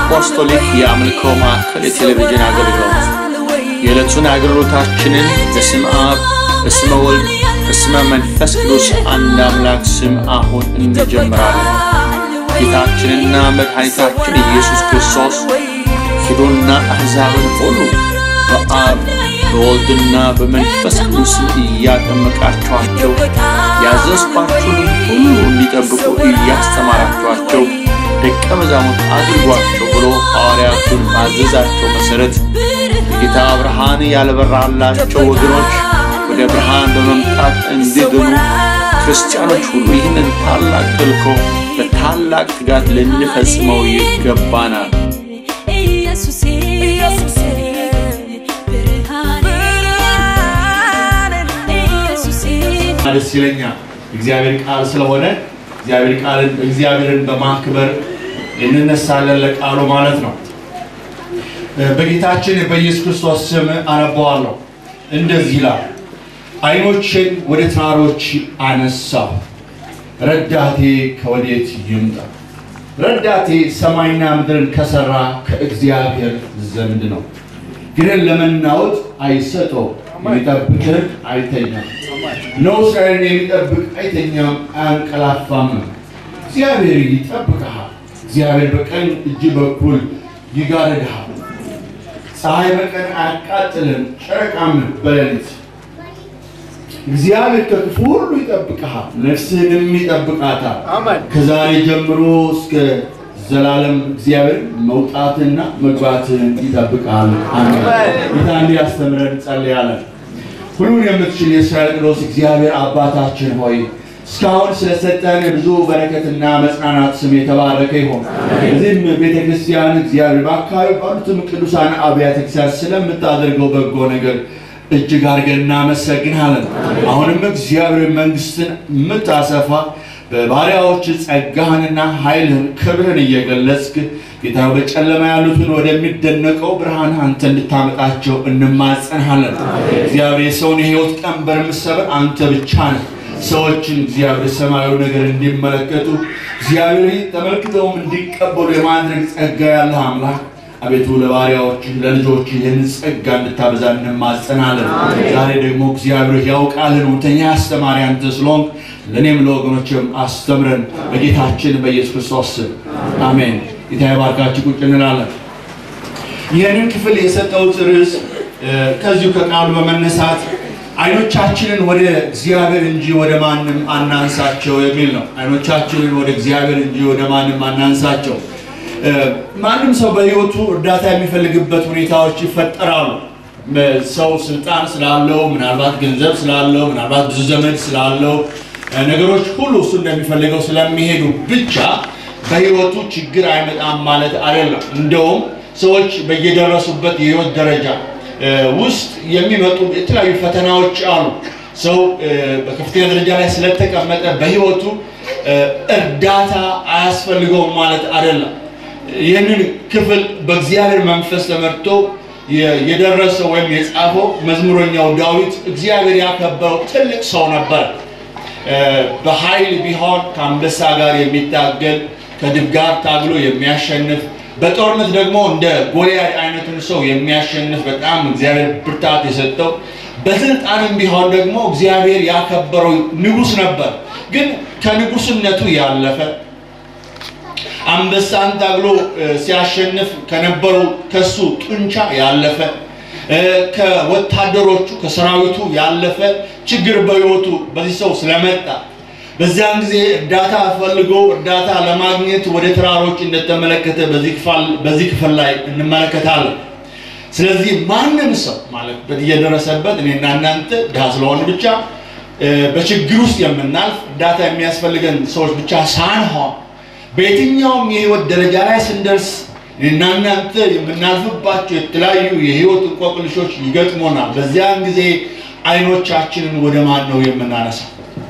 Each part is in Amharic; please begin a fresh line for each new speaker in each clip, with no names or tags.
አፖስቶሊክ የአምልኮ ማዕከል የቴሌቪዥን አገልግሎት የዕለቱን አገልግሎታችንን በስም አብ በስመ ወልድ በስመ መንፈስ ቅዱስ አንድ አምላክ ስም አሁን እንጀምራለን። ጌታችንና መድኃኒታችን ኢየሱስ ክርስቶስ ሂዱና አሕዛብን ሁሉ በአብ በወልድና በመንፈስ ቅዱስ እያጠመቃችኋቸው ያዘዝኳችሁን ሁሉ እንዲጠብቁ እያስተማራችኋቸው ደቀ መዛሙርት አድርጓቸው ብሎ ሐዋርያቱን ባዘዛቸው መሠረት የጌታ ብርሃን ያልበራላቸው ወገኖች ወደ ብርሃን በመምጣት እንዲድኑ ክርስቲያኖች ሁሉ ይህንን ታላቅ ተልእኮ በታላቅ ትጋት ልንፈጽመው ይገባናል። ደስ ይለኛል እግዚአብሔር ቃል ስለሆነ እግዚአብሔር ቃልን እግዚአብሔርን በማክበር እንነሳለን ለቃሉ ማለት ነው። በጌታችን በኢየሱስ ክርስቶስ ስም አነበዋለሁ። እንደዚህ ይላል፣ ዓይኖችን ወደ ተራሮች አነሳሁ፣ ረዳቴ ከወዴት ይምጣ? ረዳቴ ሰማይና ምድርን ከሰራ ከእግዚአብሔር ዘንድ ነው። ግን ለመናወጥ አይሰጠው፣ የሚጠብቅህ አይተኛም። ነው እስራኤልን የሚጠብቅ አይተኛም አያንቀላፋም። እግዚአብሔር ይጠብቅሃል። እግዚአብሔር በቀኝ እጅ በኩል ይጋርድሃል። ፀሐይ በቀን አያቃጥልም፣ ጨረቃም በሌሊት። እግዚአብሔር ከክፉ ሁሉ ይጠብቅሃል፣ ነፍስህንም ይጠብቃታል። ከዛሬ ጀምሮ እስከ ዘላለም እግዚአብሔር መውጣትና መግባትህን ይጠብቃል። አሜን። ጌታ እንዲያስተምረን እንጸልያለን። ሁሉን የምትችል የእስራኤል ቅዱስ እግዚአብሔር አባታችን ሆይ እስካሁን ስለሰጠን ብዙ በረከትና መጽናናት ስም የተባረከ ይሆን። እዚህም ቤተ ክርስቲያን እግዚአብሔር በአካባቢ ባሉትም ቅዱሳን አብያተ ክርስቲያን ስለምታደርገው በጎ ነገር እጅግ አድርገን እናመሰግናለን። አሁንም እግዚአብሔር መንግስትን የምታሰፋ በባሪያዎች ጸጋህንና ኃይልህን ክብርህን እየገለጽክ ጌታ በጨለማ ያሉትን ወደሚደነቀው ብርሃን አንተ እንድታመጣቸው እንማጸንሃለን። እግዚአብሔር የሰውን የህይወት ቀንበር የምትሰብር አንተ ብቻ ነህ። ሰዎችን እግዚአብሔር ሰማያዊ ነገር እንዲመለከቱ እግዚአብሔር ተመልክተውም እንዲቀበሉ የማድረግ ጸጋ ያለህ አምላክ አቤቱ ለባሪያዎች ለልጆች ይህን ጸጋ እንድታበዛ እንማጸናለን። ዛሬ ደግሞ እግዚአብሔር ያውቃልን እውነተኛ አስተማሪ አንተ ስለሆንክ ለእኔም ለወገኖችም አስተምረን በጌታችን በኢየሱስ ክርስቶስ ስም አሜን። ጌታ ይባርካችሁ። ቁጭ እንላለን። ይህንን ክፍል የሰጠሁት ርዕስ ከዚሁ ከቃሉ በመነሳት አይኖቻችንን ወደ እግዚአብሔር እንጂ ወደ ማንም አናንሳቸው የሚል ነው። አይኖቻችንን ወደ እግዚአብሔር እንጂ ወደ ማንም አናንሳቸው። ማንም ሰው በህይወቱ እርዳታ የሚፈልግበት ሁኔታዎች ይፈጠራሉ። ሰው ስልጣን ስላለው፣ ምናልባት ገንዘብ ስላለው፣ ምናልባት ብዙ ዘመድ ስላለው ነገሮች ሁሉ እሱ እንደሚፈልገው ስለሚሄዱ ብቻ በህይወቱ ችግር አይመጣም ማለት አይደለም። እንደውም ሰዎች በየደረሱበት የህይወት ደረጃ ውስጥ የሚመጡ የተለያዩ ፈተናዎች አሉ። ሰው በከፍተኛ ደረጃ ላይ ስለተቀመጠ በህይወቱ እርዳታ አያስፈልገውም ማለት አይደለም። ይህንን ክፍል በእግዚአብሔር መንፈስ ተመርቶ የደረሰው ወይም የጻፈው መዝሙረኛው ዳዊት እግዚአብሔር ያከበረው ትልቅ ሰው ነበር። በኃይል ቢሆን ከአንበሳ ጋር የሚታገል ከድብ ጋር ታግሎ የሚያሸንፍ በጦርነት ደግሞ እንደ ጎልያድ አይነቱን ሰው የሚያሸንፍ በጣም እግዚአብሔር ብርታት የሰጠው በስልጣንም ቢሆን ደግሞ እግዚአብሔር ያከበረው ንጉሥ ነበር። ግን ከንጉሥነቱ ያለፈ አንበሳን ታግሎ ሲያሸንፍ ከነበሩ ከሱ ጡንቻ ያለፈ ከወታደሮቹ ከሰራዊቱ ያለፈ ችግር በሕይወቱ በዚህ ሰው ስለመጣ በዚያን ጊዜ እርዳታ ፈልጎ እርዳታ ለማግኘት ወደ ተራሮች እንደተመለከተ በዚህ ክፍል ላይ እንመለከታለን። ስለዚህ ማንም ሰው ማለት እየደረሰበት እኔና እናንተ ድሃ ስለሆን ብቻ በችግር ውስጥ የምናልፍ እርዳታ የሚያስፈልገን ሰዎች ብቻ ሳንሆን በየትኛውም የህይወት ደረጃ ላይ ስንደርስ እኔና እናንተ የምናልፍባቸው የተለያዩ የህይወት እንቆቅልሾች ይገጥሞናል። በዚያን ጊዜ አይኖቻችንን ወደ ማን ነው የምናነሳው?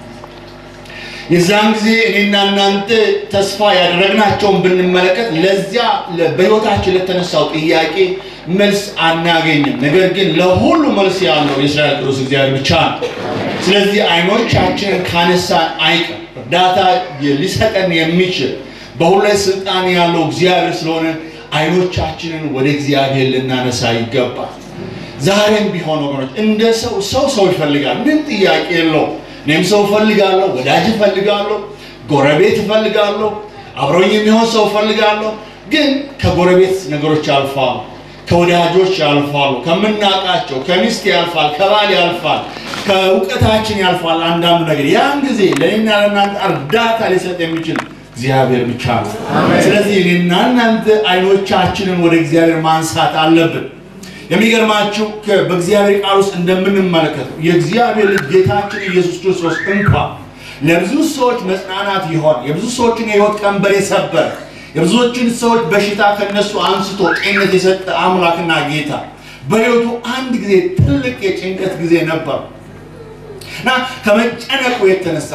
የዛን ጊዜ እኔና እናንተ ተስፋ ያደረግናቸውን ብንመለከት ለዚያ በህይወታችን ለተነሳው ጥያቄ መልስ አናገኝም። ነገር ግን ለሁሉ መልስ ያለው የእስራኤል ቅዱስ እግዚአብሔር ብቻ ነው። ስለዚህ አይኖቻችንን ካነሳን አይቀር እርዳታ ሊሰጠን የሚችል በሁሉ ላይ ስልጣን ያለው እግዚአብሔር ስለሆነ አይኖቻችንን ወደ እግዚአብሔር ልናነሳ ይገባል። ዛሬም ቢሆን ወገኖች እንደ ሰው ሰው ሰው ይፈልጋል፣ ምን ጥያቄ የለው። እኔም ሰው እፈልጋለሁ፣ ወዳጅ እፈልጋለሁ፣ ጎረቤት እፈልጋለሁ፣ አብሮኝ የሚሆን ሰው እፈልጋለሁ። ግን ከጎረቤት ነገሮች ያልፋሉ፣ ከወዳጆች ያልፋሉ፣ ከምናውቃቸው ከሚስት ያልፋል፣ ከባል ያልፋል፣ ከእውቀታችን ያልፋል። አንዳንዱ ነገር ያን ጊዜ ለእኔና ለእናንተ እርዳታ ሊሰጥ የሚችል እግዚአብሔር ብቻ ነው። ስለዚህ እኔና እናንተ አይኖቻችንን ወደ እግዚአብሔር ማንሳት አለብን። የሚገርማችሁ በእግዚአብሔር ቃል ውስጥ እንደምንመለከተው የእግዚአብሔር ልጅ ጌታችን ኢየሱስ ክርስቶስ እንኳ ለብዙ ሰዎች መጽናናት ይሆን የብዙ ሰዎችን የህይወት ቀንበር የሰበረ የብዙዎችን ሰዎች በሽታ ከነሱ አንስቶ ጤንነት የሰጠ አምላክና ጌታ በህይወቱ አንድ ጊዜ ትልቅ የጭንቀት ጊዜ ነበር እና ከመጨነቁ የተነሳ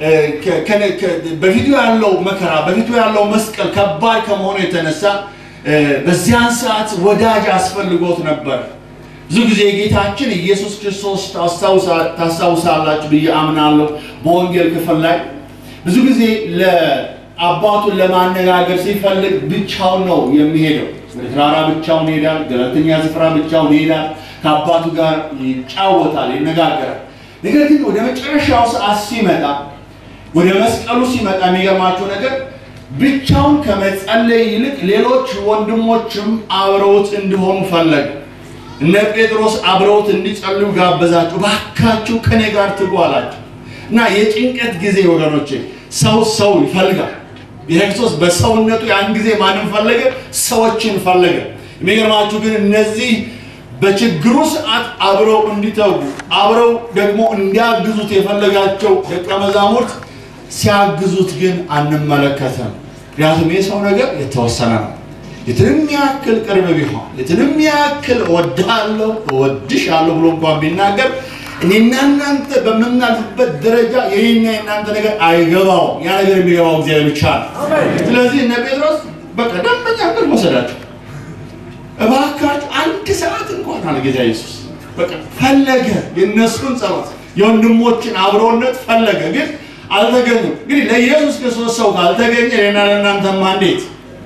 በፊቱ ያለው መከራ በፊቱ ያለው መስቀል ከባድ ከመሆኑ የተነሳ በዚያን ሰዓት ወዳጅ አስፈልጎት ነበር። ብዙ ጊዜ ጌታችን ኢየሱስ ክርስቶስ ታስታውሳላችሁ ብዬ አምናለሁ። በወንጌል ክፍል ላይ ብዙ ጊዜ ለአባቱን ለማነጋገር ሲፈልግ ብቻውን ነው የሚሄደው። ወደ ተራራ ብቻውን ይሄዳል። ገለልተኛ ስፍራ ብቻውን ይሄዳል። ከአባቱ ጋር ይጫወታል፣ ይነጋገራል። ነገር ግን ወደ መጨረሻው ሰዓት ሲመጣ ወደ መስቀሉ ሲመጣ የሚገርማቸው ነገር ብቻውን ከመጸለይ ይልቅ ሌሎች ወንድሞችም አብረውት እንዲሆኑ ፈለገ። እነ ጴጥሮስ አብረውት እንዲጸልዩ ጋበዛቸው። ባካችሁ ከኔ ጋር ትጉ አላቸው እና የጭንቀት ጊዜ ወገኖቼ ሰው ሰው ይፈልጋል። የክርስቶስ በሰውነቱ ያን ጊዜ ማንም ፈለገ? ሰዎችን ፈለገ። የሚገርማችሁ ግን እነዚህ በችግሩ ሰዓት አብረው እንዲተጉ አብረው ደግሞ እንዲያግዙት የፈለጋቸው ደቀ መዛሙርት ሲያግዙት ግን አንመለከተም። ምክንያቱም የሰው ነገር የተወሰነ ነው። የትንም ያክል ቅርብ ቢሆን የትንም ያክል እወድሃለሁ እወድሻለሁ ብሎ እንኳን ቢናገር እኔና እናንተ በምናልፍበት ደረጃ የኔና የእናንተ ነገር አይገባውም። ያ ነገር የሚገባው እግዚአብሔር ብቻ ነው። ስለዚህ እነ ጴጥሮስ በቃ ደንበኛ ቅርብ ወሰዳቸው። እባካችሁ አንድ ሰዓት እንኳን አለ ጌታ ኢየሱስ። በቃ ፈለገ የእነሱን ጸሎት የወንድሞችን አብሮነት ፈለገ፣ ግን አልተገኙም። እንግዲህ ለኢየሱስ ክርስቶስ ሰው ካልተገኘ እኔና ለእናንተማ እንዴት?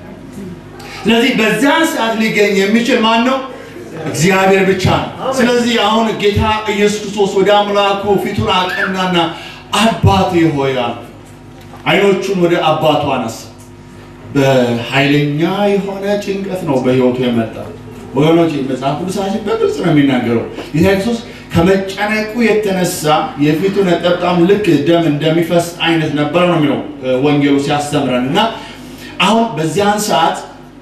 ስለዚህ በዚያን ሰዓት ሊገኝ የሚችል ማን ነው? እግዚአብሔር ብቻ ነው። ስለዚህ አሁን ጌታ ኢየሱስ ክርስቶስ ወደ አምላኩ ፊቱን አቀናና አባቴ ሆይ አለ። አይኖቹን ወደ አባቱ አነሳ። በኃይለኛ የሆነ ጭንቀት ነው በህይወቱ የመጣ ወገኖች፣ መጽሐፍ ቅዱሳችን በግልጽ ነው የሚናገረው። ጌታ ኢየሱስ ከመጨነቁ የተነሳ የፊቱ ነጠብጣም ልክ ደም እንደሚፈስ አይነት ነበር ነው የሚለው ወንጌሉ ሲያስተምረን እና አሁን በዚያን ሰዓት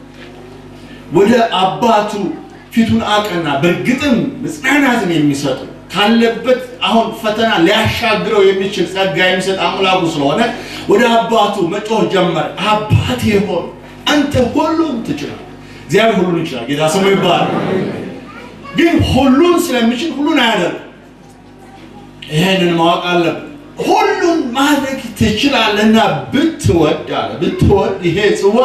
ወደ አባቱ ፊቱን አቀና። በእርግጥም መጽናናትን የሚሰጡ ካለበት አሁን ፈተና ሊያሻግረው የሚችል ጸጋ የሚሰጥ አምላኩ ስለሆነ ወደ አባቱ መጮህ ጀመረ። አባቴ ሆይ አንተ ሁሉን ትችላል። እግዚአብሔር ሁሉን ይችላል። ጌታ ስሙ ይባላል። ግን ሁሉን ስለሚችል ሁሉን አያደርግም። ይህንን ማወቅ አለብን። ሁሉን ማድረግ ትችላለህና ብትወድ አለ ብትወድ ይሄ ጽዋ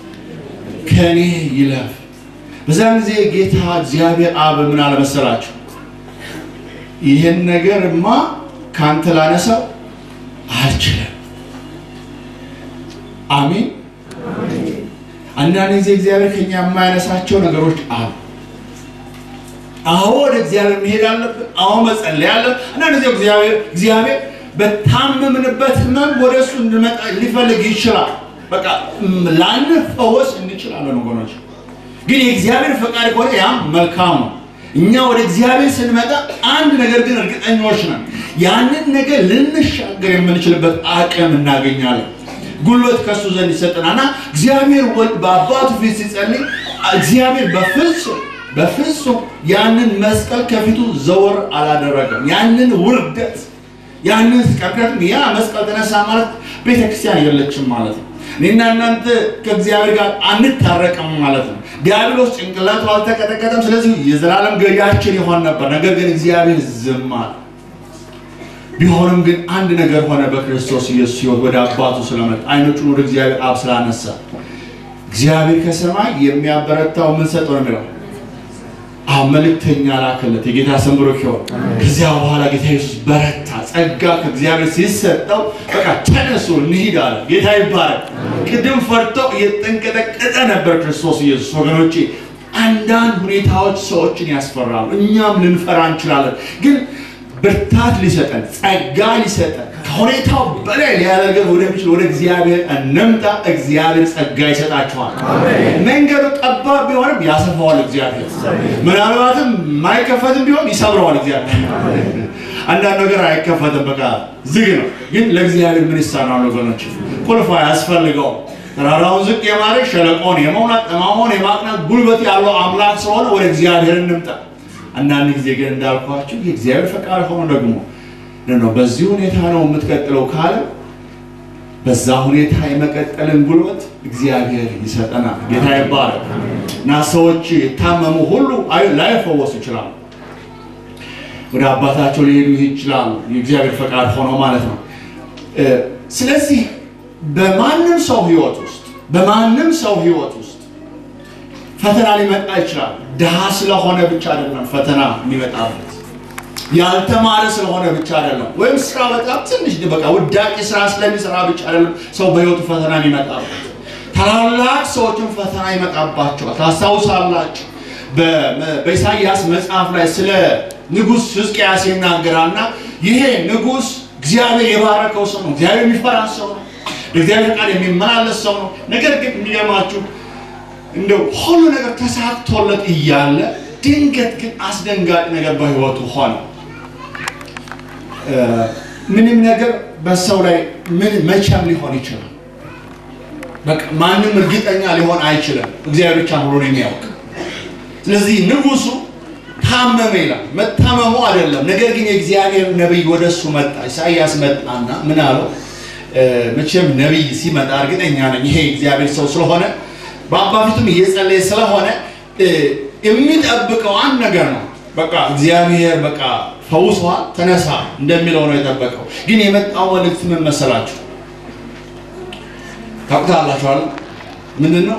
ከኔ ይለፍ። በዛን ጊዜ ጌታ እግዚአብሔር አብ ምን አለመሰላችሁ? ይህን ነገርማ ካንተ ላነሳው አልችልም። አሜን። አንዳንድ ጊዜ እግዚአብሔር ከኛ የማያነሳቸው ነገሮች አሉ። አዎ ወደ እግዚአብሔር መሄድ አለብን። አዎ መጸለይ አለ። አንዳንድ ጊዜ እግዚአብሔር እግዚአብሔር በታመምንበት ህመም ወደ እሱ እንድመጣ ሊፈልግ ይችላል። በቃ ላንፈወስ እንችላለን ወገኖች። ግን የእግዚአብሔር ፈቃድ ከሆነ ያም መልካም ነው። እኛ ወደ እግዚአብሔር ስንመጣ አንድ ነገር ግን እርግጠኞች ነን፣ ያንን ነገር ልንሻገር የምንችልበት አቅም እናገኛለን። ጉልበት ከእሱ ዘንድ ይሰጠናልና እግዚአብሔር ወልድ በአባቱ ፊት ሲጸልይ እግዚአብሔር በፍጹም በፍጹም ያንን መስቀል ከፊቱ ዘወር አላደረገም። ያንን ውርደት ያንን ምክንያቱም ያ መስቀል ተነሳ ማለት ቤተክርስቲያን የለችም ማለት ነው። እኔና እናንተ ከእግዚአብሔር ጋር አንታረቅም ማለት ነው። ዲያብሎስ ጭንቅላቱ አልተቀጠቀጠም። ስለዚህ የዘላለም ገዣችን ይሆን ነበር። ነገር ግን እግዚአብሔር ዝም አለ። ቢሆንም ግን አንድ ነገር ሆነ። በክርስቶስ ኢየሱስ ሕይወት ወደ አባቱ ስለመጣ አይኖቹን ወደ እግዚአብሔር አብ ስላነሳ እግዚአብሔር ከሰማይ የሚያበረታው ምን ሰጠው ነው የሚለው አሁን መልእክተኛ ላከለት። የጌታ ስም ብሩክ ይሁን። ከዚያ በኋላ ጌታ ኢየሱስ በረታ። ጸጋ ከእግዚአብሔር ሲሰጠው በቃ ተነሱ እንሂድ አለ። ጌታ ይባረክ። ቅድም ፈርቶ እየተንቀጠቀጠ ነበር ክርስቶስ ኢየሱስ። ወገኖቼ አንዳንድ ሁኔታዎች ሰዎችን ያስፈራሉ። እኛም ልንፈራ እንችላለን። ግን ብርታት ሊሰጠን ጸጋ ሊሰጠን ከሁኔታው በላይ ሊያደርገን ወደሚችል ወደ እግዚአብሔር እንምጣ። እግዚአብሔር ጸጋ ይሰጣችኋል። መንገዱ ጠባብ ቢሆንም ያሰፋዋል እግዚአብሔር። ምናልባትም የማይከፈትም ቢሆን ይሰብረዋል እግዚአብሔር። አንዳንድ ነገር አይከፈትም፣ በቃ ዝግ ነው። ግን ለእግዚአብሔር ምን ይሳናል ወገኖች? ቁልፍ አያስፈልገውም። ተራራውን ዝቅ የማድረግ ሸለቆን የመውናት ጠማማውን የማቅናት ጉልበት ያለው አምላክ ስለሆነ ወደ እግዚአብሔር እንምጣ። አንዳንድ ጊዜ ግን እንዳልኳችሁ የእግዚአብሔር ፈቃድ ሆኖ ደግሞ ነው በዚህ ሁኔታ ነው የምትቀጥለው ካለ በዛ ሁኔታ የመቀጠልን ጉልበት እግዚአብሔር ይሰጠናል። ጌታ ይባረክ እና ሰዎች የታመሙ ሁሉ ላይፈወሱ ይችላሉ። ወደ አባታቸው ሊሄዱ ይችላሉ። የእግዚአብሔር ፈቃድ ሆኖ ማለት ነው። ስለዚህ በማንም ሰው ህይወት ውስጥ በማንም ሰው ህይወት ውስጥ ፈተና ሊመጣ ይችላል። ድሃ ስለሆነ ብቻ አይደለም ፈተና የሚመጣበት ያልተማረ ስለሆነ ብቻ አይደለም፣ ወይም ስራ በጣም ትንሽ በቃ ውዳቂ ስራ ስለሚሰራ ብቻ አይደለም ሰው በህይወቱ ፈተና የሚመጣበት። ታላላቅ ሰዎችን ፈተና ይመጣባቸዋል። ታስታውሳላችሁ፣ በኢሳይያስ መጽሐፍ ላይ ስለ ንጉሥ ሕዝቅያስ ይናገራልና ይሄ ንጉሥ እግዚአብሔር የባረከው ሰው ነው፣ እግዚአብሔር የሚፈራ ሰው ነው፣ ለእግዚአብሔር ቃል የሚመላለስ ሰው ነው። ነገር ግን የሚገርማችሁ እንደው ሁሉ ነገር ተሳክቶለት እያለ ድንገት ግን አስደንጋጭ ነገር በህይወቱ ሆነ። ምንም ነገር በሰው ላይ ምን መቼም ሊሆን ይችላል። በቃ ማንም እርግጠኛ ሊሆን አይችልም። እግዚአብሔር ብቻ ሁሉን የሚያውቅ። ስለዚህ ንጉሱ ታመመ ይላል። መታመሙ አይደለም፣ ነገር ግን የእግዚአብሔር ነቢይ ወደ እሱ መጣ። ኢሳይያስ መጣና ምን አለው? መቼም ነቢይ ሲመጣ እርግጠኛ ነኝ ይሄ እግዚአብሔር ሰው ስለሆነ በአባ ፊቱም እየጸለየ ስለሆነ የሚጠብቀው አንድ ነገር ነው። በቃ እግዚአብሔር በቃ ፈውሷል፣ ተነሳ እንደሚለው ነው የጠበቀው። ግን የመጣው መልእክት ምን መሰላችሁ? ታውቁታላችኋል። ምንድን ነው?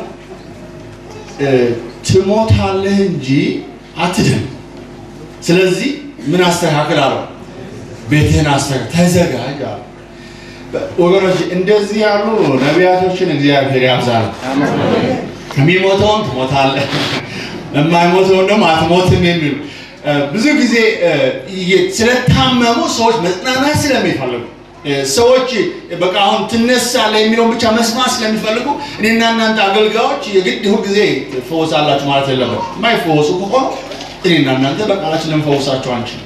ትሞታለህ እንጂ አትድን። ስለዚህ ምን አስተካክል አለው? ቤትህን አስተካክል፣ ተዘጋጅ አለው። ወገኖች እንደዚህ ያሉ ነቢያቶችን እግዚአብሔር ያብዛል። የሚሞተውን ትሞታለህ የማይሞተውን ደግሞ አትሞትም የሚሉ ብዙ ጊዜ ስለታመሙ ሰዎች መጽናናት ስለሚፈልጉ ሰዎች በቃ አሁን ትነሳለህ የሚለውን ብቻ መስማት ስለሚፈልጉ እኔና እናንተ አገልጋዮች የግድ ሁልጊዜ ትፈወሳላችሁ ማለት የለበት። የማይፈወሱ ከሆኑ እኔና እናንተ በቃላችን ልንፈውሳቸው አንችልም።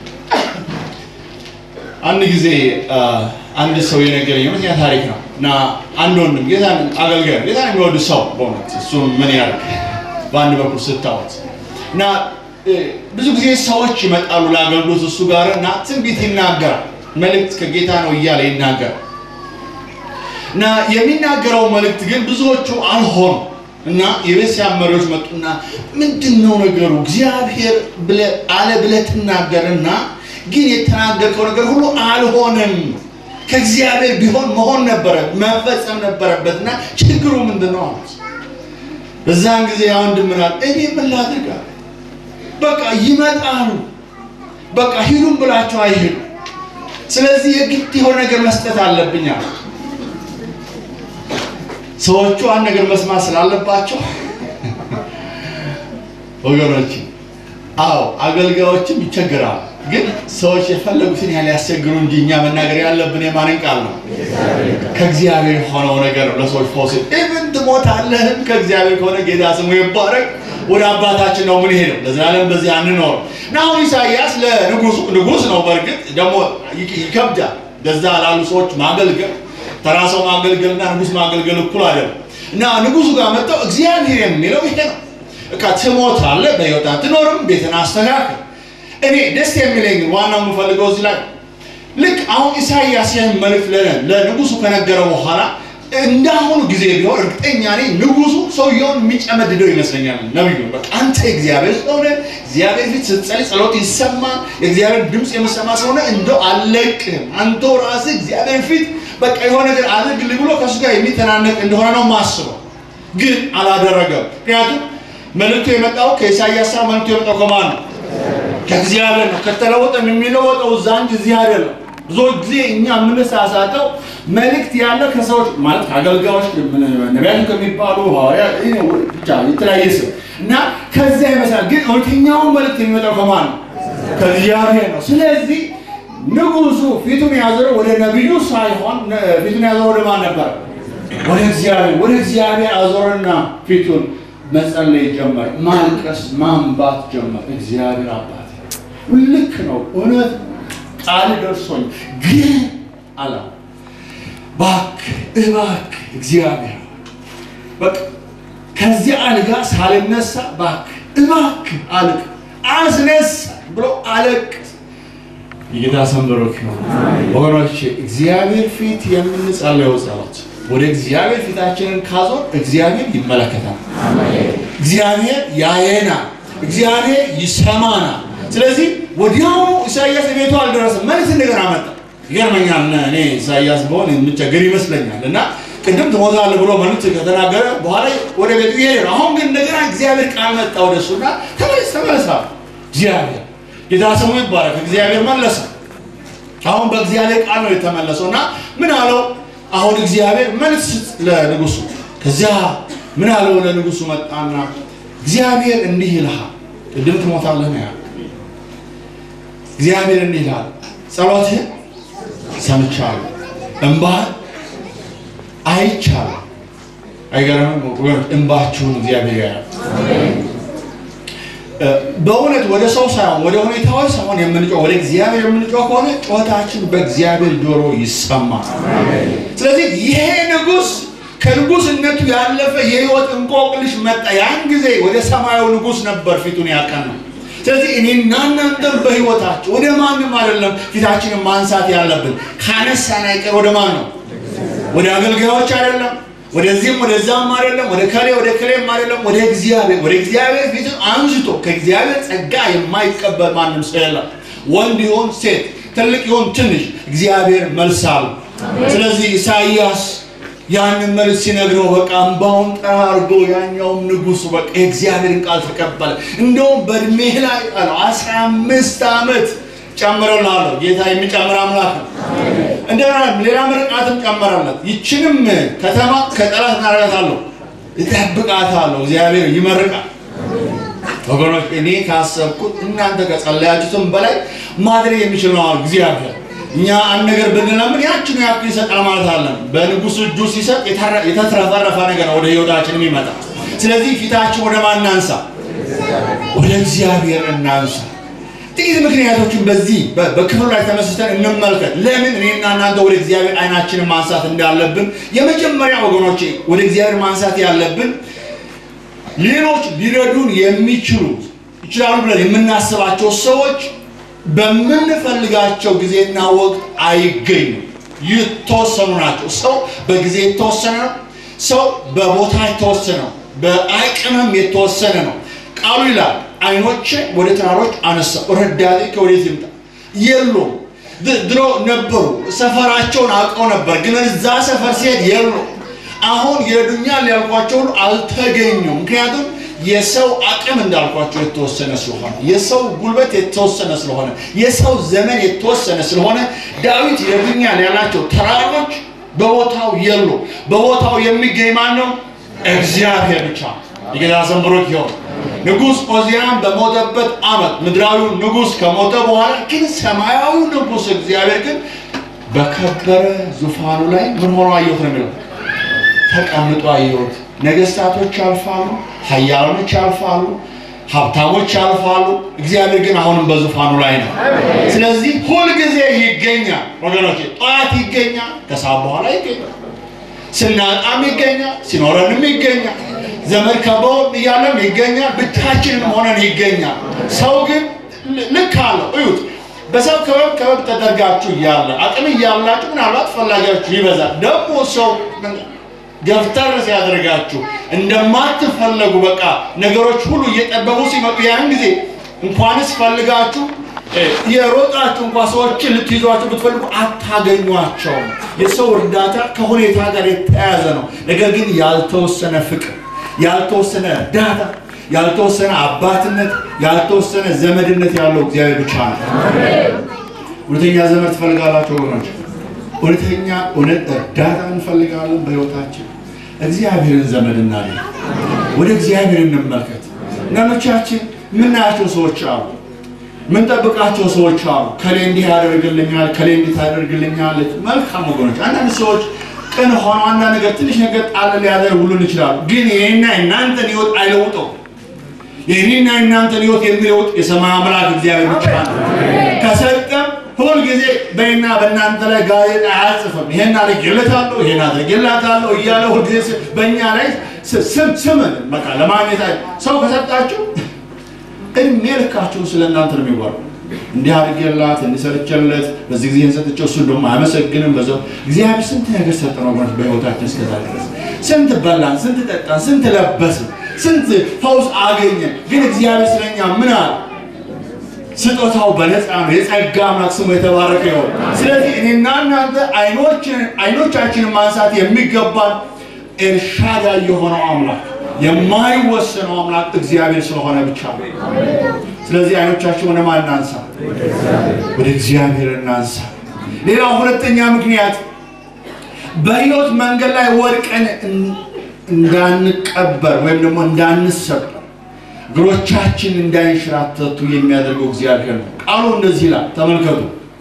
አንድ ጊዜ አንድ ሰው የነገረኝ እውነተኛ ታሪክ ነው እና አንድ ወንድም ጌታን አገልጋይ ጌታን የሚወዱ ሰው በእውነት እሱም ምን ያደርግ በአንድ በኩል ስታወት እና ብዙ ጊዜ ሰዎች ይመጣሉ ለአገልግሎት እሱ ጋር እና ትንቢት ይናገራል። መልእክት ከጌታ ነው እያለ ይናገራል እና የሚናገረው መልእክት ግን ብዙዎቹ አልሆኑ እና የቤተክርስቲያን መሪዎች መጡና ምንድን ነው ነገሩ እግዚአብሔር አለ ብለህ ትናገርና ግን የተናገርከው ነገር ሁሉ አልሆነም። ከእግዚአብሔር ቢሆን መሆን ነበረ መፈጸም ነበረበትና ችግሩ ምንድን ነው አሉት። በዛን ጊዜ አንድ ምናል እኔ ምን ላድርግ አለ። በቃ ይመጣሉ፣ በቃ ሂዱም ብላቸው አይሄዱ። ስለዚህ የግድ የሆነ ነገር መስጠት አለብኝ አለ። ሰዎቹ አንድ ነገር መስማት ስላለባቸው ወገኖች፣ አዎ አገልጋዮችም ይቸግራሉ። ግን ሰዎች የፈለጉትን ያህል ያስቸግሩ እንጂ እኛ መናገር ያለብን የማንን ቃል ነው? ከእግዚአብሔር የሆነው ነገር ነው። ለሰዎች ፈውስ ኢቭን ትሞታለህም ከእግዚአብሔር ከሆነ ጌታ ስሙ ይባረክ። ወደ አባታችን ነው ምን ሄደው ለዘላለም በዚህ አንኖር እና አሁን ኢሳይያስ ለንጉሱ ንጉስ ነው። በእርግጥ ደግሞ ይከብዳል። ለዛ ላሉ ሰዎች ማገልገል ተራ ሰው ማገልገልና ንጉስ ማገልገል እኩል አይደለም። እና ንጉሱ ጋር መጥተው እግዚአብሔር የሚለው ይሄ ነው። በቃ ትሞታለህ፣ በሕይወት አትኖርም፣ ቤትን አስተካክል እኔ ደስ የሚለኝ ዋናው የምፈልገው እዚህ ላይ ልክ አሁን ኢሳይያስ ይህን መልእክት ለንጉሱ ከነገረው በኋላ እንዳሁኑ ጊዜ ቢሆን እርግጠኛ ነኝ ንጉሱ ሰውየውን የሚጨመድደው ይመስለኛል። ነቢዩ በቃ አንተ እግዚአብሔር ስለሆነ እግዚአብሔር ፊት ስትጸልይ ጸሎት ይሰማል። የእግዚአብሔር ድምፅ የምሰማ ስለሆነ እንደው አልለቅህም፣ አንተው ራስህ እግዚአብሔር ፊት በቃ የሆነ ነገር አድርግልኝ ብሎ ከእሱ ጋር የሚተናነቅ እንደሆነ ነው ማስበው። ግን አላደረገም። ምክንያቱም መልእክቱ የመጣው ከኢሳያስ ሳይሆን መልእክቱ የመጣው ከማን ነው? ከእግዚአብሔር ነው። ከተለወጠም የሚለወጠው እዛ እንጂ እዚህ አይደለም። ብዙ ጊዜ እኛ የምንሳሳተው መልእክት ያለ ከሰዎች ማለት ከአገልጋዮች ነቢያቱ ከሚባሉ ሐዋርያ ብቻ የተለያየ ስም እና ከዚያ ይመስላል። ግን እውነተኛውን መልእክት የሚመጣው ከማን ነው? ከእግዚአብሔር ነው። ስለዚህ ንጉሱ ፊቱን ያዞረው ወደ ነቢዩ ሳይሆን ፊቱን ያዞረው ወደ ማን ነበር? ወደ እግዚአብሔር። ወደ እግዚአብሔር አዞረና ፊቱን መጸለይ ጀመር። ማልቀስ ማንባት ጀመር። እግዚአብሔር አባት ልክ ነው፣ እውነት ቃል ደርሶኝ ግን አላ እባክህ እባክህ እግዚአብሔር በቃ ከዚህ አልጋ ሳልነሳ እባክህ እባክህ አልቅ አስነሳ ብሎ አለቅስ። የጌታ ስም ብሩክ ይሁን። ወገኖች እግዚአብሔር ፊት የምንጸለየው ጸሎት ወደ እግዚአብሔር ፊታችንን ካዞር እግዚአብሔር ይመለከታል። እግዚአብሔር ያየናል። እግዚአብሔር ይሰማናል። ስለዚህ ወዲያውኑ ኢሳያስ ቤቱ አልደረሰም። መልስ እንደገና መጣ። ይገርመኛል። እኔ ኢሳያስ በሆን የምቸገር ይመስለኛል እና ቅድም ትሞታለህ ብሎ መልእክት ከተናገረ በኋላ ወደ ቤቱ ይሄድ ነው። አሁን ግን እንደገና እግዚአብሔር ቃል መጣ ወደ እሱና ተመለስ ተመለሳ እግዚአብሔር ጌታ ስሙ ይባረክ። እግዚአብሔር መለሰ። አሁን በእግዚአብሔር ቃል ነው የተመለሰው እና ምን አለው? አሁን እግዚአብሔር መልስ ለንጉሱ። ከዚያ ምን አለው ለንጉሱ መጣና እግዚአብሔር እንዲህ ይልሃል፣ ቅድም ትሞታለህ ነው ያለው። እግዚአብሔር እንዲህ ይልሃል፣ ጸሎትህን ሰምቻለሁ፣ እንባህን አይቻለሁ። አይገርምም? እንባችሁን እግዚአብሔር ያያል። በእውነት ወደ ሰው ሳይሆን ወደ ሁኔታዎች ሳይሆን የምንጮህ ወደ እግዚአብሔር የምንጮህ ከሆነ ጩኸታችን በእግዚአብሔር ጆሮ ይሰማል። ስለዚህ ይሄ ንጉሥ ከንጉሥነቱ ያለፈ የህይወት እንቆቅልሽ መጣ። ያን ጊዜ ወደ ሰማያዊ ንጉሥ ነበር ፊቱን ያቀናው። ስለዚህ እኔና እናንተም በህይወታችን ወደ ማንም አይደለም ፊታችንን ማንሳት ያለብን። ካነሳን አይቀር ወደ ማን ነው? ወደ አገልጋዮች አይደለም ወደዚህም ወደዛም አይደለም፣ ወደ ከሌ ወደ ከሌም አይደለም፣ ወደ እግዚአብሔር ወደ እግዚአብሔር ፊትን አንስቶ ከእግዚአብሔር ጸጋ የማይቀበል ማንም ሰው የለም። ወንድ ይሆን ሴት፣ ትልቅ ይሆን ትንሽ፣ እግዚአብሔር መልስ አለው። ስለዚህ ኢሳይያስ ያንን መልስ ሲነግረው በቃ እምባውን ጠራርጎ ያኛውም ንጉሱ በቃ የእግዚአብሔርን ቃል ተቀበለ። እንደውም በእድሜህ ላይ አለው አስራ አምስት ዓመት ጨምረላለሁ። ጌታ የሚጨምር አምላክ ነው። እንደገና ሌላ ምርቃትም ጨመረለት። ይችንም ከተማ ከጠላት እናደርጋታለሁ፣ እጠብቃታለሁ። እግዚአብሔር ይመርቃል። ወገኖች እኔ ካሰብኩት እናንተ ከጸለያችሁትም በላይ ማድረግ የሚችል ነው እግዚአብሔር። እኛ አንድ ነገር ብንለምን ያችኑ ያክል ይሰጣል ማለት አለን። በንጉሱ እጁ ሲሰጥ የተትረፈረፈ ነገር ነው ወደ ህይወታችንም ይመጣል። ስለዚህ ፊታችን ወደ ማን እናንሳ? ወደ እግዚአብሔር እናንሳ። ጥቂት ምክንያቶችን በዚህ በክፍሉ ላይ ተመስርተን እንመልከት። ለምን እኔና እናንተ ወደ እግዚአብሔር አይናችንን ማንሳት እንዳለብን። የመጀመሪያ ወገኖቼ ወደ እግዚአብሔር ማንሳት ያለብን ሌሎች ሊረዱን የሚችሉ ይችላሉ ብለን የምናስባቸው ሰዎች በምንፈልጋቸው ጊዜና ወቅት አይገኙም። የተወሰኑ ናቸው። ሰው በጊዜ የተወሰነ ነው። ሰው በቦታ የተወሰነ ነው። በአቅምም የተወሰነ ነው። ቃሉ ይላል አይኖቼ ወደ ተራሮች አነሳው፣ ረዳቴ ከወዴት ይምጣ? የሉም። ድሮ ነበሩ፣ ሰፈራቸውን አውቀው ነበር፣ ግን እዛ ሰፈር ሲሄድ የሉ። አሁን ይረዱኛል ያልኳቸው ሁሉ አልተገኙም። ምክንያቱም የሰው አቅም እንዳልኳቸው የተወሰነ ስለሆነ፣ የሰው ጉልበት የተወሰነ ስለሆነ፣ የሰው ዘመን የተወሰነ ስለሆነ ዳዊት ይረዱኛል ያላቸው ተራሮች በቦታው የሉ። በቦታው የሚገኝ ማን ነው? እግዚአብሔር ብቻ። የጌታ ስም ብሩክ ይሁን። ንጉሥ ኦዚያን በሞተበት ዓመት ምድራዊው ንጉሥ ከሞተ በኋላ ግን ሰማያዊው ንጉሥ እግዚአብሔር ግን በከበረ ዙፋኑ ላይ ምን ሆኖ አየሁት ነው የሚለው ተቀምጦ አየሁት። ነገስታቶች ያልፋሉ፣ ኃያላኖች ያልፋሉ፣ ሀብታሞች ያልፋሉ። እግዚአብሔር ግን አሁንም በዙፋኑ ላይ ነው። ስለዚህ ሁልጊዜ ይገኛል ወገኖቼ። ጠዋት ይገኛል፣ ከሰዓት በኋላ ይገኛል፣ ስናጣም ይገኛል፣ ሲኖረንም ይገኛል ዘመድ ከበውን እያለም ይገኛል። ብቻችንም ሆነን ይገኛል። ሰው ግን ልክ አለው። እዩት። በሰው ክበብ ክበብ ተደርጋችሁ እያለ አቅም እያላችሁ ምናልባት ፈላጊያችሁ ይበዛል። ደግሞ ሰው ገፍተር ሲያደርጋችሁ እንደማትፈለጉ በቃ ነገሮች ሁሉ እየጠበቡ ሲመጡ ያን ጊዜ እንኳንስ ፈልጋችሁ የሮጣችሁ እንኳ ሰዎችን ልትይዟቸው ብትፈልጉ አታገኟቸውም። የሰው እርዳታ ከሁኔታ ጋር የተያያዘ ነው። ነገር ግን ያልተወሰነ ፍቅር ያልተወሰነ እርዳታ፣ ያልተወሰነ አባትነት፣ ያልተወሰነ ዘመድነት ያለው እግዚአብሔር ብቻ ነው። እውነተኛ ዘመድ ትፈልጋላችሁ ወገኖች? እውነተኛ እውነት እርዳታ እንፈልጋለን በሕይወታችን። እግዚአብሔርን ዘመድ እናገኝ። ወደ እግዚአብሔር እንመልከት። ነኖቻችን የምናያቸው ሰዎች አሉ፣ የምንጠብቃቸው ሰዎች አሉ። ከሌ እንዲህ ያደርግልኛል፣ ከሌ እንዲህ ታደርግልኛል። መልካም ወገኖች፣ አንዳንድ ሰዎች ቅን ሆነው አንዳንድ ነገር ትንሽ ነገር ጣል ሊያደርጉልን ይችላሉ። ግን ይህና የእናንተን ሕይወት አይለውጠው። የእኔና የእናንተን ሕይወት የሚለውጥ የሰማይ አምላክ እግዚአብሔር ብቻ ነው። ከሰጠም ሁል ጊዜ በእና በእናንተ ላይ ጋዜጣ አያጽፍም። ይሄን አድርጌለታለሁ፣ ይሄን አድርጌላታለሁ እያለ ሁል ጊዜ በእኛ ላይ ስም ስምን በቃ ለማግኘት ሰው ከሰጣችሁ እድሜ ልካችሁ ስለ እናንተ ነው የሚወራው። እንዲህ አድርጌላት እንዲሰርቼለት በዚህ ጊዜ ሰጥቼው እሱ ደግሞ አያመሰግንም። በዛው እግዚአብሔር ስንት ነገር ሰጠን ወገኖች፣ በሕይወታችን እስከዛ ድረስ ስንት በላን፣ ስንት ጠጣን፣ ስንት ለበስን፣ ስንት ፈውስ አገኘን። ግን እግዚአብሔር ስለኛ ምን አለ? ስጦታው በነፃ ነው። የጸጋ አምላክ ስሙ የተባረከ ይሆን። ስለዚህ እኔና እናንተ አይኖቻችንን ማንሳት የሚገባን ኤልሻዳይ የሆነው አምላክ የማይወሰነው አምላክ እግዚአብሔር ስለሆነ ብቻ ነው። ስለዚህ አይኖቻችን ወደ ማን እናንሳ? ወደ እግዚአብሔር እናንሳ። ሌላው ሁለተኛ ምክንያት በሕይወት መንገድ ላይ ወድቀን እንዳንቀበር ወይም ደግሞ እንዳንሰበር እግሮቻችን እንዳይንሸራተቱ የሚያደርገው እግዚአብሔር ነው። ቃሉ እንደዚህ ይላል፣ ተመልከቱ።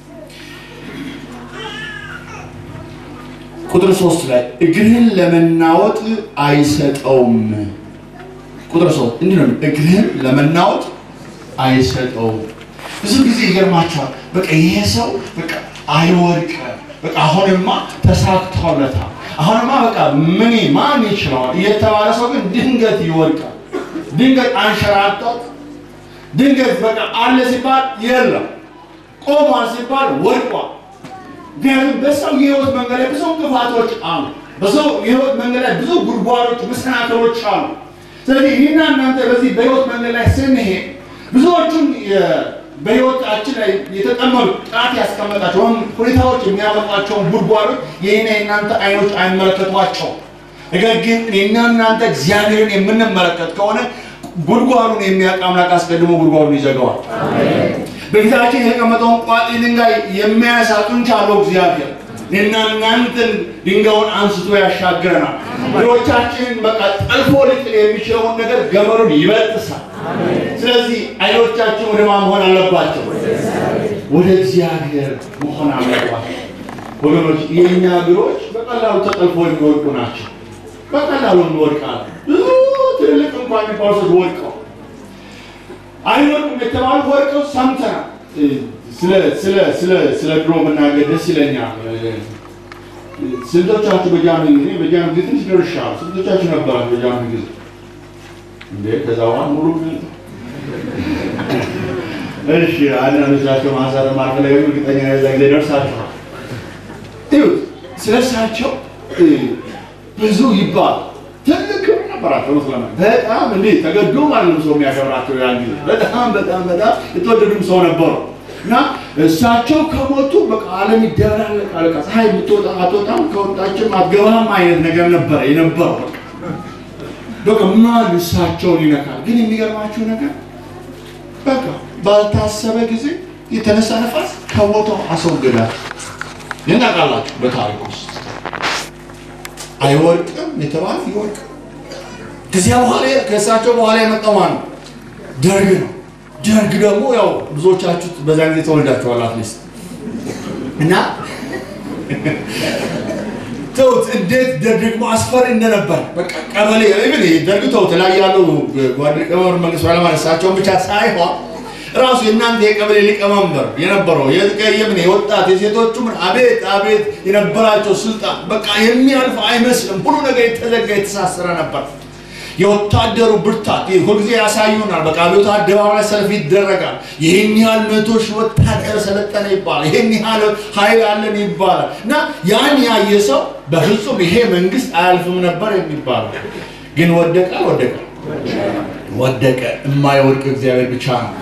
ቁጥር ሶስት ላይ እግርህን ለመናወጥ አይሰጠውም። ቁጥር ሶስት እንዲህ ነው፣ እግርህን ለመናወጥ አይሰጠውም። ብዙ ጊዜ ይገርማቸዋል። በቃ ይሄ ሰው በቃ አይወድቅ፣ በቃ አሁንማ ተሳክቶለታል፣ አሁንማ በቃ ምን ማን ይችለዋል እየተባለ ሰው ግን ድንገት ይወድቃል። ድንገት አንሸራቶት ድንገት በቃ አለ ሲባል የለም፣ ቆሟል ሲባል ወድቋል። ምክንያቱም በሰው የህይወት መንገድ ላይ ብዙ እንቅፋቶች አሉ። በሰው የህይወት መንገድ ላይ ብዙ ጉድጓዶች፣ መሰናክሎች አሉ። ስለዚህ ይህና እናንተ በዚህ በህይወት መንገድ ላይ ስንሄድ ብዙዎቹን በህይወታችን ላይ የተጠመዱ ጣት ያስቀመጣቸው ወይም ሁኔታዎች የሚያመጧቸውን ጉድጓዶች ይህና የእናንተ አይኖች አይመለከቷቸው። ነገር ግን እኔና እናንተ እግዚአብሔርን የምንመለከት ከሆነ ጉድጓዱን የሚያውቅ አምላክ አስቀድሞ ጉድጓዱን ይዘጋዋል። በፊታችን የተቀመጠውን ቋጢ ድንጋይ የሚያነሳ ጡንቻ አለው እግዚአብሔር። እኔና እናንተን ድንጋዩን አንስቶ ያሻግረናል። እግሮቻችንን በቃ ጠልፎ ሊጥል የሚችለውን ነገር ገመሩን ይበጥሳል። ስለዚህ አይኖቻችን ወደ ማን መሆን አለባቸው? ወደ እግዚአብሔር መሆን አለባቸው። ወገኖች የእኛ እግሮች በቀላሉ ተጠልፎ የሚወድቁ ናቸው። በቀላሉ እንወድቃለን። ብዙ ትልልቅ እንኳን የሚባሉ ሰዎች ወድቀው አይወድቁም የተባሉ ወድቀው ሰምተናል። ስለ ስለ ስለ ስለ ድሮ መናገር ደስ ይለኛል። ስንቶቻችሁ በጃኑ ጊዜ በጃኑ ጊዜ ትንሽ ደርሻለሁ። ስንቶቻችሁ ነበራችሁ በጃኑ ጊዜ? እንዴ ከዛ በኋላ ሙሉ እሺ፣ አንዳንዶቻቸው ማንሳት ማልፈለገ እርግጠኛ ነኝ ጊዜ ደርሳችኋል። ይሁት ስለሳቸው ብዙ ይባል ትልቅ ክብር ነበራቸው። መስለና በጣም እንዴ ተገዶ ማለት ሰው የሚያከብራቸው ያን ጊዜ በጣም በጣም በጣም የተወደዱም ሰው ነበሩ እና እሳቸው ከሞቱ በቃ ዓለም ይደበላለቃል። በቃ ፀሐይ የምትወጣ አትወጣም፣ ከወጣችም አትገባም አይነት ነገር ነበረ የነበረው። በቃ በቃ ማን እሳቸውን ይነካል? ግን የሚገርማችሁ ነገር በቃ ባልታሰበ ጊዜ የተነሳ ነፋስ ከቦታው አስወገዳቸው። ይናቃላችሁ በታሪክ ውስጥ አይወድቅም የተባለ ይወድቅ። ከዚያ በኋላ ከእሳቸው በኋላ የመጣው ማን ነው? ደርግ ነው። ደርግ ደግሞ ያው ብዙዎቻችሁ በዛ ጊዜ ተወልዳችኋል አትሊስት እና ተውት እንዴት ደርግ ደግሞ አስፈሪ እንደነበር በቃ ቀበሌ ኢቭን ደርግ ተውት ላይ ያለው ጓድ ቀመር መንግስቱ ኃይለማርያም እሳቸውን ብቻ ሳይሆን ራሱ የእናንተ የቀበሌ ሊቀመንበር የነበረው የምን የወጣት የሴቶቹ ምን አቤት አቤት የነበራቸው ስልጣን በቃ የሚያልፍ አይመስልም። ሁሉ ነገር የተዘጋ የተሳሰረ ነበር። የወታደሩ ብርታት ሁልጊዜ ያሳዩናል። በቃ ቤቱ አደባባይ ሰልፍ ይደረጋል። ይህን ያህል መቶ ሺህ ወታደር ሰለጠነ ይባላል። ይህን ያህል ኃይል አለን ይባላል እና ያን ያየ ሰው በፍጹም ይሄ መንግስት አያልፍም ነበር የሚባለው ግን ወደቀ ወደቀ ወደቀ። የማይወድቅ እግዚአብሔር ብቻ ነው።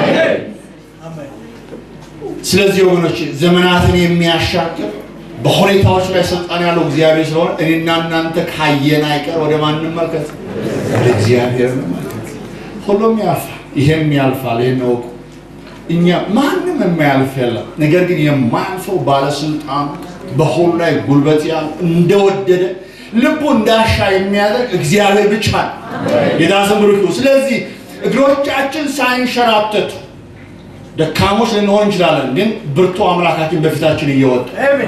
ስለዚህ ወገኖች ዘመናትን የሚያሻግር በሁኔታዎች ላይ ስልጣን ያለው እግዚአብሔር ስለሆነ እኔና እናንተ ካየን አይቀር ወደ ማን እንመልከት? ወደ እግዚአብሔር እንመልከት። ሁሉም ያልፋል፣ ይሄም ያልፋል። ይሄን እወቁ። እኛ ማንም የማያልፍ የለም። ነገር ግን የማያልፈው ባለስልጣን በሁሉ ላይ ጉልበት ያለ እንደወደደ ልቡ እንዳሻ የሚያደርግ እግዚአብሔር ብቻ ነው። ጌታ ስም ብሩክ ይሁን። ስለዚህ እግሮቻችን ሳይንሸራተቱ ደካሞች ልንሆን እንችላለን፣ ግን ብርቱ አምላካችን በፊታችን እየወጣ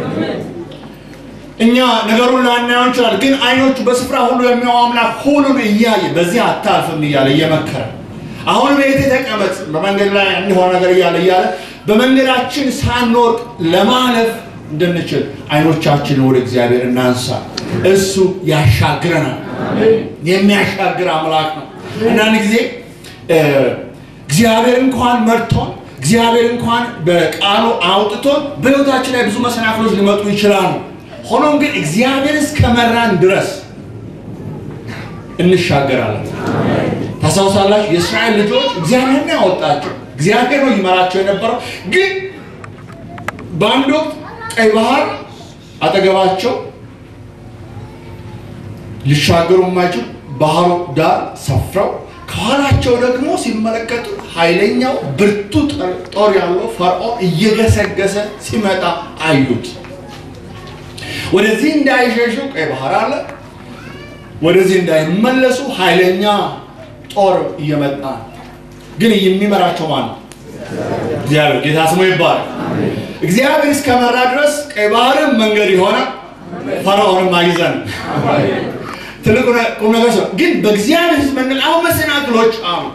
እኛ ነገሩን ላናየው እንችላለን፣ ግን አይኖቹ በስፍራ ሁሉ የሚያው አምላክ ሁሉን እያየ በዚህ አታልፍም እያለ እየመከረ አሁን ቤት ተቀመጥ በመንገድ ላይ እንዲሆን ነገር እያለ እያለ በመንገዳችን ሳንወርቅ ለማለፍ እንድንችል አይኖቻችንን ወደ እግዚአብሔር እናንሳ። እሱ ያሻግረናል። የሚያሻግር አምላክ ነው። አንዳንድ ጊዜ እግዚአብሔር እንኳን መርቶን እግዚአብሔር እንኳን በቃሉ አውጥቶን በሕይወታችን ላይ ብዙ መሰናክሎች ሊመጡ ይችላሉ። ሆኖም ግን እግዚአብሔር እስከመራን ድረስ እንሻገራለን። ታስታውሳላችሁ? የእስራኤል ልጆች እግዚአብሔር ነው ያወጣቸው፣ እግዚአብሔር ነው ይመራቸው የነበረው። ግን በአንድ ወቅት ቀይ ባህር አጠገባቸው ሊሻገሩ የማይችሉ ባህሩ ዳር ሰፍረው ከኋላቸው ደግሞ ሲመለከቱ ኃይለኛው ብርቱ ጦር ያለው ፈርዖን እየገሰገሰ ሲመጣ አዩት። ወደዚህ እንዳይሸሹ ቀይ ባህር አለ። ወደዚህ እንዳይመለሱ ኃይለኛ ጦር እየመጣ ግን የሚመራቸው ማን ነው? እግዚአብሔር። ጌታ ስሙ ይባላል። እግዚአብሔር እስከመራ ድረስ ቀይ ባህርም መንገድ የሆነ ፈርዖንም አይዘን ትልቁ ቁም ነገር ሰው ግን በእግዚአብሔር ሕዝብ መንገድ አሁን መሰናክሎች አሉ።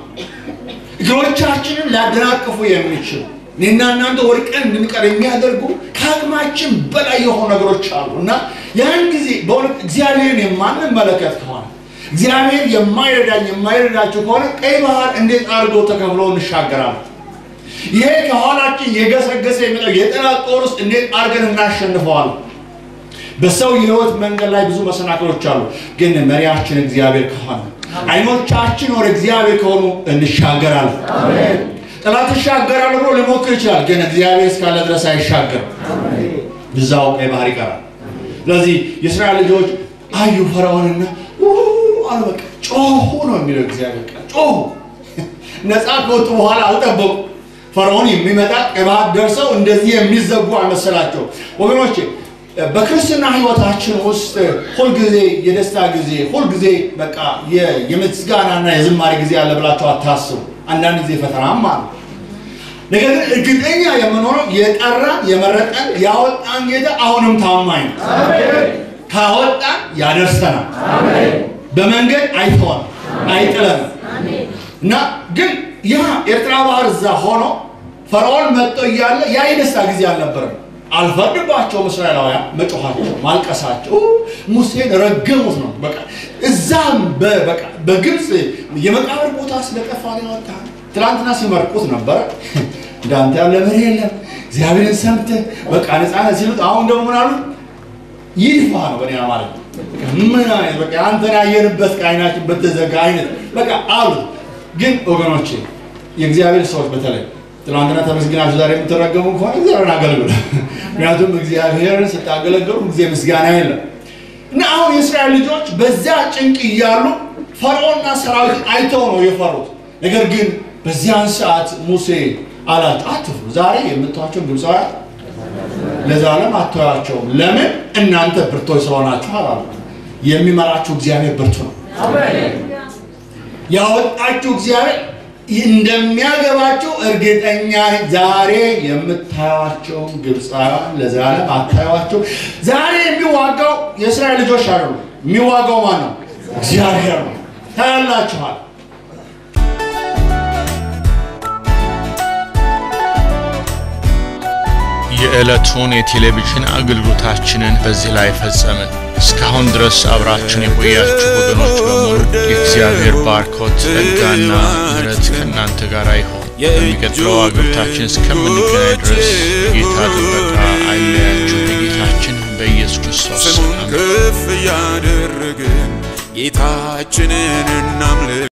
እግሮቻችንን ሊያደናቅፉ የሚችሉ እኔና እናንተ ወድቀን እንድንቀር የሚያደርጉ ከአቅማችን በላይ የሆኑ ነገሮች አሉ እና ያን ጊዜ በእውነት እግዚአብሔርን የማንመለከት ከሆነ እግዚአብሔር የማይረዳኝ የማይረዳቸው ከሆነ ቀይ ባህር እንዴት አድርገው ተከፍሎ እንሻገራለን? ይሄ ከኋላችን የገሰገሰ የሚለው የጠላት ጦር ውስጥ እንዴት አድርገን እናሸንፈዋለን? በሰው የህይወት መንገድ ላይ ብዙ መሰናክሎች አሉ። ግን መሪያችን እግዚአብሔር ከሆነ አይኖቻችን ወደ እግዚአብሔር ከሆኑ እንሻገራለን። ጠላት ይሻገራል ብሎ ሊሞክር ይችላል፣ ግን እግዚአብሔር እስካለ ድረስ አይሻገርም። ብዛው ቀይ ባህር ይቀራል። ስለዚህ የእስራኤል ልጆች አዩ ፈርዖንና አሉ። በቃ ጮሁ ነው የሚለው እግዚአብሔር ቃል ጮሁ። ነፃ ከወጡ በኋላ አልጠበቁ። ፈርዖን የሚመጣ ቀይ ባህር ደርሰው እንደዚህ የሚዘጉ አልመሰላቸው ወገኖቼ በክርስትና ህይወታችን ውስጥ ሁልጊዜ የደስታ ጊዜ ሁልጊዜ በቃ የምስጋናና የዝማሬ ጊዜ አለ ብላችሁ አታስቡ። አንዳንድ ጊዜ ፈተናም አለ። ነገር ግን እርግጠኛ የምንሆነው የጠራን የመረጠን ያወጣን ጌታ አሁንም ታማኝ ነው። ካወጣን ያደርሰናል። በመንገድ አይተዋል፣ አይጥለንም እና ግን ያ ኤርትራ ባህር እዛ ሆኖ ፈርዖን መጥቶ እያለ ያ የደስታ ጊዜ አልነበረም። አልፈርድባቸውም። እስራኤላውያን መጮኻቸው፣ ማልቀሳቸው ሙሴን ረገሙት ነው። በቃ እዛም በቃ በግብፅ የመቃብር ቦታ ስለጠፋ ነው ያወጣ። ትናንትና ሲመርቁት ነበረ እንዳንተ ያለ መሪ የለም እግዚአብሔርን ሰምተህ በቃ ነፃነት ሲሉት፣ አሁን ደግሞ ምን አሉት? ይድፋ ነው በኔ ማለት ነው። ምን አይነት በቃ አንተን ያየንበት ከዓይናችን በተዘጋ አይነት በቃ አሉት። ግን ወገኖቼ የእግዚአብሔር ሰዎች በተለይ ትናንትና ተመስግናችሁ ዛሬ የምትረገሙ ከሆነ እግዚአብሔርን አገልግሉ። ምክንያቱም እግዚአብሔርን ስታገለግሉ ጊዜ ምስጋና የለም እና አሁን የእስራኤል ልጆች በዚያ ጭንቅ እያሉ ፈርዖንና ሰራዊት አይተው ነው የፈሩት። ነገር ግን በዚያን ሰዓት ሙሴ አላቸው አትፍሩ፣ ዛሬ የምታዩአቸውን ግብፃውያን ለዘላለም አትተዋቸውም። ለምን? እናንተ ብርቶች ስለሆናችሁ አላሉ። የሚመራችሁ እግዚአብሔር ብርቱ ነው። ያወጣችሁ እግዚአብሔር እንደሚያገባቸው እርግጠኛ ነኝ። ዛሬ የምታዩዋቸውን ግብፃውያን ለዘላለም አታዩዋቸው። ዛሬ የሚዋጋው የእስራኤል ልጆች አይደሉ። የሚዋጋው ማን ነው? እግዚአብሔር ነው። ታያላችኋል።
የዕለቱን የቴሌቪዥን አገልግሎታችንን በዚህ ላይ ፈጸምን። እስካሁን ድረስ አብራችን የቆያችሁ ወገኖች በሙሉ የእግዚአብሔር ባርኮት ጸጋና ምሕረት ከእናንተ ጋር ይሆን። በሚቀጥለው አገልግሎታችን እስከምንገናኝ ድረስ ጌታ ጥበቃ አይለያችሁ። በጌታችን በኢየሱስ ክርስቶስ
ስሙን
አሜን።
ከፍ እያደረግን ጌታችንን እናምልክ።